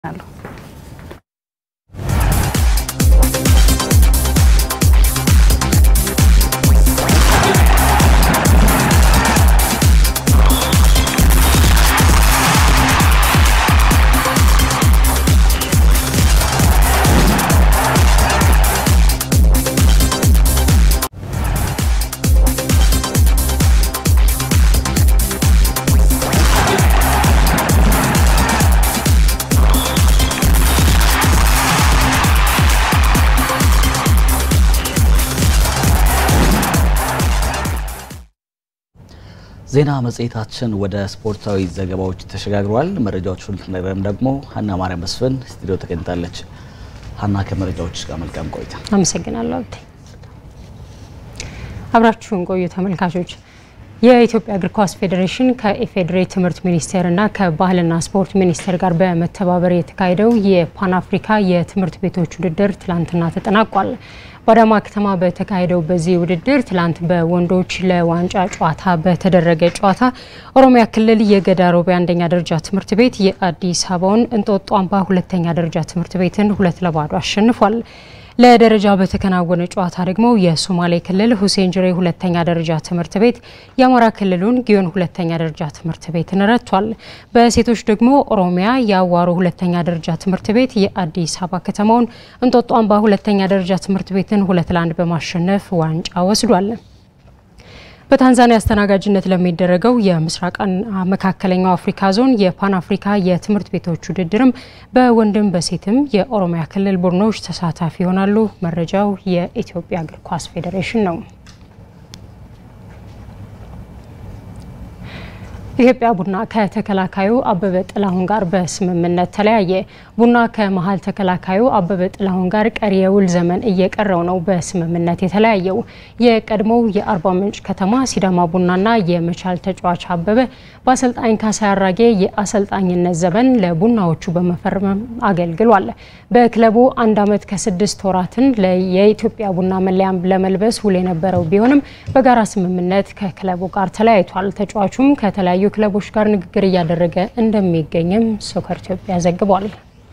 ዜና መጽሔታችን ወደ ስፖርታዊ ዘገባዎች ተሸጋግረዋል። መረጃዎቹን ልትነግረን ደግሞ ሀና ማርያም መስፍን ስቱዲዮ ተገኝታለች። ሀና ከመረጃዎች ጋር መልካም ቆይታ። አመሰግናለሁ አብቴ። አብራችሁን ቆዩ ተመልካቾች። የኢትዮጵያ እግር ኳስ ፌዴሬሽን ከኢፌዴሪ ትምህርት ሚኒስቴርና ከባህልና ስፖርት ሚኒስቴር ጋር በመተባበር የተካሄደው የፓን አፍሪካ የትምህርት ቤቶች ውድድር ትላንትና ተጠናቋል። በአዳማ ከተማ በተካሄደው በዚህ ውድድር ትላንት በወንዶች ለዋንጫ ጨዋታ በተደረገ ጨዋታ ኦሮሚያ ክልል የገዳ ሮቤ አንደኛ ደረጃ ትምህርት ቤት የአዲስ አበባውን እንጦጦ አምባ ሁለተኛ ደረጃ ትምህርት ቤትን ሁለት ለባዶ አሸንፏል። ለደረጃ በተከናወነ ጨዋታ ደግሞ የሶማሌ ክልል ሁሴን ጅሬ ሁለተኛ ደረጃ ትምህርት ቤት የአማራ ክልሉን ጊዮን ሁለተኛ ደረጃ ትምህርት ቤትን ረቷል። በሴቶች ደግሞ ኦሮሚያ የአዋሮ ሁለተኛ ደረጃ ትምህርት ቤት የአዲስ አበባ ከተማውን እንጦጦ አምባ ሁለተኛ ደረጃ ትምህርት ቤትን ሁለት ለአንድ በማሸነፍ ዋንጫ ወስዷል። በታንዛኒያ አስተናጋጅነት ለሚደረገው የምስራቅ መካከለኛው አፍሪካ ዞን የፓን አፍሪካ የትምህርት ቤቶች ውድድርም በወንድም በሴትም የኦሮሚያ ክልል ቡድኖች ተሳታፊ ይሆናሉ። መረጃው የኢትዮጵያ እግር ኳስ ፌዴሬሽን ነው። ኢትዮጵያ ቡና ከተከላካዩ አበበ ጥላሁን ጋር በስምምነት ተለያየ። ቡና ከመሀል ተከላካዩ አበበ ጥላሁን ጋር ቀሪ የውል ዘመን እየቀረው ነው በስምምነት የተለያየው። የቀድሞው የአርባ ምንጭ ከተማ ሲዳማ ቡናና የመቻል ተጫዋች አበበ በአሰልጣኝ ካሳይ አራጌ የአሰልጣኝነት ዘመን ለቡናዎቹ በመፈረም አገልግሏል። በክለቡ አንድ ዓመት ከስድስት ወራትን የኢትዮጵያ ቡና መለያም ለመልበስ ውል የነበረው ቢሆንም በጋራ ስምምነት ከክለቡ ጋር ተለያይቷል። ተጫዋቹም ከተለያዩ ክለቦች ጋር ንግግር እያደረገ እንደሚገኝም ሶከር ኢትዮጵያ ዘግቧል።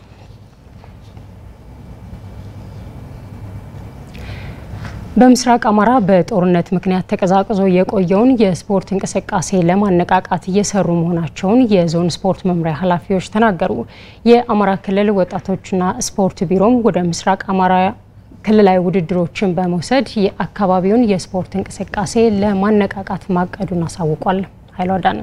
በምስራቅ አማራ በጦርነት ምክንያት ተቀዛቅዞ የቆየውን የስፖርት እንቅስቃሴ ለማነቃቃት እየሰሩ መሆናቸውን የዞን ስፖርት መምሪያ ኃላፊዎች ተናገሩ። የአማራ ክልል ወጣቶችና ስፖርት ቢሮም ወደ ምስራቅ አማራ ክልላዊ ውድድሮችን በመውሰድ የአካባቢውን የስፖርት እንቅስቃሴ ለማነቃቃት ማቀዱን አሳውቋል። ኃይሉ አዳነ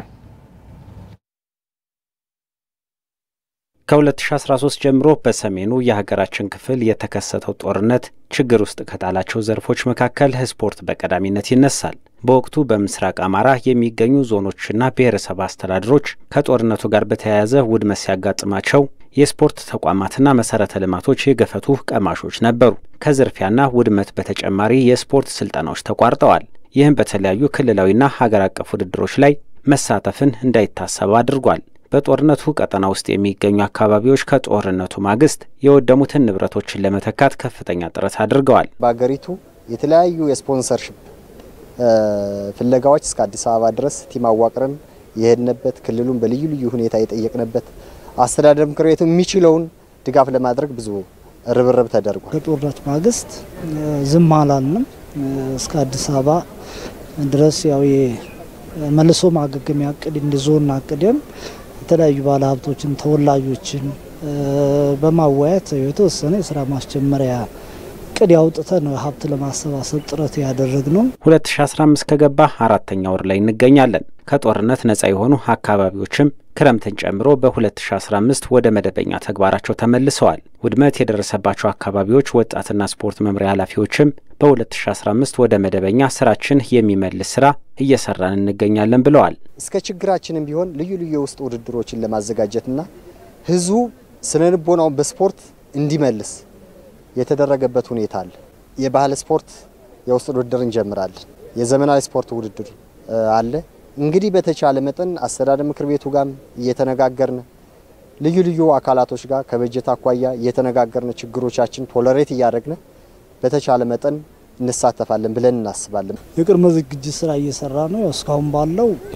ከ2013 ጀምሮ በሰሜኑ የሀገራችን ክፍል የተከሰተው ጦርነት ችግር ውስጥ ከጣላቸው ዘርፎች መካከል ስፖርት በቀዳሚነት ይነሳል። በወቅቱ በምስራቅ አማራ የሚገኙ ዞኖችና ብሔረሰብ አስተዳደሮች ከጦርነቱ ጋር በተያያዘ ውድመት ሲያጋጥማቸው የስፖርት ተቋማትና መሰረተ ልማቶች የገፈቱ ቀማሾች ነበሩ። ከዝርፊያና ውድመት በተጨማሪ የስፖርት ስልጠናዎች ተቋርጠዋል። ይህም በተለያዩ ክልላዊና ሀገር አቀፍ ውድድሮች ላይ መሳተፍን እንዳይታሰብ አድርጓል። በጦርነቱ ቀጠና ውስጥ የሚገኙ አካባቢዎች ከጦርነቱ ማግስት የወደሙትን ንብረቶችን ለመተካት ከፍተኛ ጥረት አድርገዋል። በሀገሪቱ የተለያዩ የስፖንሰርሽፕ ፍለጋዎች እስከ አዲስ አበባ ድረስ ቲም አዋቅረን የሄድንበት ክልሉን በልዩ ልዩ ሁኔታ የጠየቅንበት አስተዳደር ምክር ቤቱ የሚችለውን ድጋፍ ለማድረግ ብዙ ርብርብ ተደርጓል። ከጦርነት ማግስት ዝም አላልንም። እስከ አዲስ አበባ ድረስ ያው መልሶ ማገገሚያ እቅድ እንዲዞን አቅደን የተለያዩ ባለሀብቶችን ተወላጆችን በማወያየት የተወሰነ የስራ ማስጀመሪያ እቅድ ያውጥተን ነው ሀብት ለማሰባሰብ ጥረት ያደረግ ነው። 2015 ከገባ አራተኛ ወር ላይ እንገኛለን። ከጦርነት ነጻ የሆኑ አካባቢዎችም ክረምትን ጨምሮ በ2015 ወደ መደበኛ ተግባራቸው ተመልሰዋል። ውድመት የደረሰባቸው አካባቢዎች ወጣትና ስፖርት መምሪያ ኃላፊዎችም በ2015 ወደ መደበኛ ስራችን የሚመልስ ስራ እየሰራን እንገኛለን ብለዋል። እስከ ችግራችንም ቢሆን ልዩ ልዩ የውስጥ ውድድሮችን ለማዘጋጀትና ህዝቡ ስነ ልቦናውን በስፖርት እንዲመልስ የተደረገበት ሁኔታ አለ። የባህል ስፖርት የውስጥ ውድድር እንጀምራለን። የዘመናዊ ስፖርት ውድድር አለ። እንግዲህ በተቻለ መጠን አስተዳደር ምክር ቤቱ ጋር እየተነጋገርን ልዩ ልዩ አካላቶች ጋር ከበጀት አኳያ እየተነጋገርን ችግሮቻችን ቶለሬት እያደረግን በተቻለ መጠን እንሳተፋለን ብለን እናስባለን። የቅድመ ዝግጅት ስራ እየሰራ ነው። እስካሁን ባለው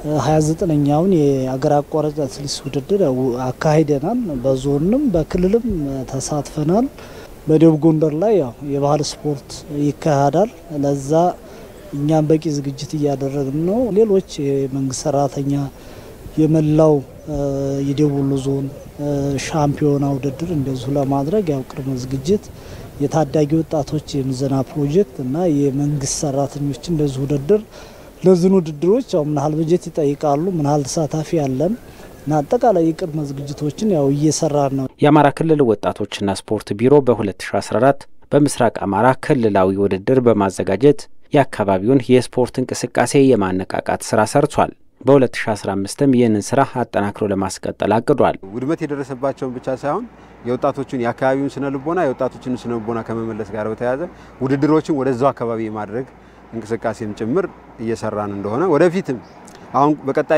29ኛውን የአገር አቋራጭ አትሌቲክስ ውድድር አካሂደናል። በዞንም በክልልም ተሳትፈናል። በደቡብ ጎንደር ላይ ያው የባህል ስፖርት ይካሄዳል። ለዛ እኛም በቂ ዝግጅት እያደረግን ነው። ሌሎች የመንግስት ሰራተኛ የመላው የደቡብ ወሎ ዞን ሻምፒዮና ውድድር እንደዚሁ ለማድረግ ያው ቅድመ ዝግጅት የታዳጊ ወጣቶች የምዘና ፕሮጀክት እና የመንግስት ሰራተኞች እንደዚሁ ውድድር ለዝን ውድድሮች ያው ምን ያህል በጀት ይጠይቃሉ፣ ምን ያህል ተሳታፊ ያለን እና አጠቃላይ የቅድመ ዝግጅቶችን ያው እየሰራን ነው። የአማራ ክልል ወጣቶችና ስፖርት ቢሮ በ2014 በምስራቅ አማራ ክልላዊ ውድድር በማዘጋጀት የአካባቢውን የስፖርት እንቅስቃሴ የማነቃቃት ስራ ሰርቷል። በ2015ም ይህንን ስራ አጠናክሮ ለማስቀጠል አቅዷል። ውድመት የደረሰባቸውን ብቻ ሳይሆን የወጣቶችን የአካባቢውን ስነ ልቦና የወጣቶችን ስነ ልቦና ከመመለስ ጋር በተያያዘ ውድድሮችን ወደዛው አካባቢ የማድረግ እንቅስቃሴም ጭምር እየሰራን እንደሆነ ወደፊትም አሁን በቀጣይ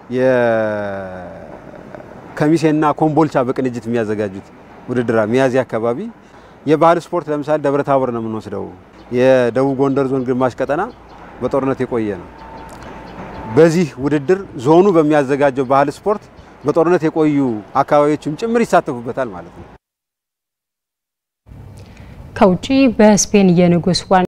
የከሚሴና ኮምቦልቻ በቅንጅት የሚያዘጋጁት ውድድር ሚያዝያ አካባቢ የባህል ስፖርት ለምሳሌ ደብረ ታቦር ነው የምንወስደው። የደቡብ ጎንደር ዞን ግማሽ ቀጠና በጦርነት የቆየ ነው። በዚህ ውድድር ዞኑ በሚያዘጋጀው ባህል ስፖርት በጦርነት የቆዩ አካባቢዎችም ጭምር ይሳተፉበታል ማለት ነው። ከውጪ በስፔን የንጉስ ዋን